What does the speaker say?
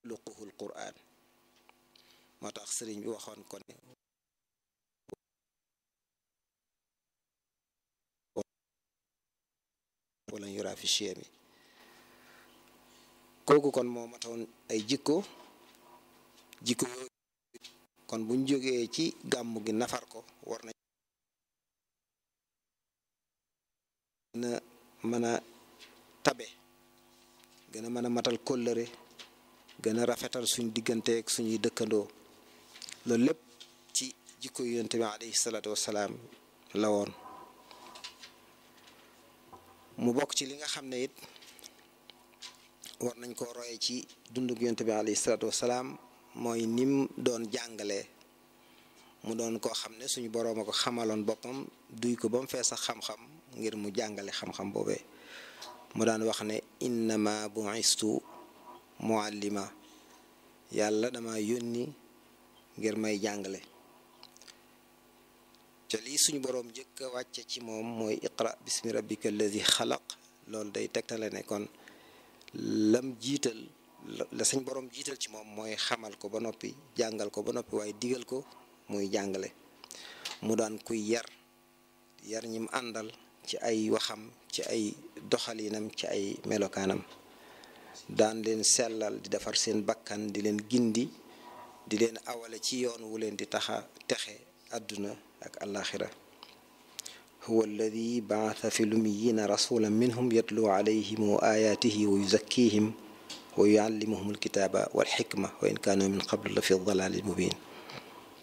luquhul quraan moo tax sëriñ bi waxoon ko ne wala yuraa fi chiemi kooku kon moo matoon ay jikko jikko yooyu kon buñ jógee ci gàmm gi nafar ko war nañ gën a mën a tabe gën a mën a matal kóllëre gën a rafetal suñ digganteeg suñuy dëkkandoo loolu lépp ci jikko yonent bi alayhi salaatu wasalaam la woon mu bokk ci li nga xam ne it war nañ ko roye ci dundug yonent bi alayhi salaatu wasalaam mooy nim doon jàngalee mu doon koo xam ne suñu boroom a ko xamaloon boppam duy ko ba mu fees sax xam-xam ngir mu jàngale xam-xam boobee mu daan wax ne innama bu'istu muallima yàlla dama yónni ngir may jàngale te lii suñu boroom njëkk a wàcce ci moom mooy iqra bismi rabbika alladi xalaq loolu day tegtale ne kon lam jiital la suñ boroom jiital ci moom mooy xamal ko ba noppi jàngal ko ba noppi waaye digal ko muy jàngale mu daan kuy yar yar ñim àndal ci ay waxam ci ay doxalinam ci ay melokaanam daan leen sellal di defar seen bakkan di leen gindi di leen awale ci yoon wu leen di taxa texe àdduna ak alaxira huwa alladi baatha fi lumiyina rasulan minhum yatlu alayhim ayatihi wa yuzakkihim wa yuallimuhum alkitaba walxikma wa in kaanu min qablu la fi dalalin mubin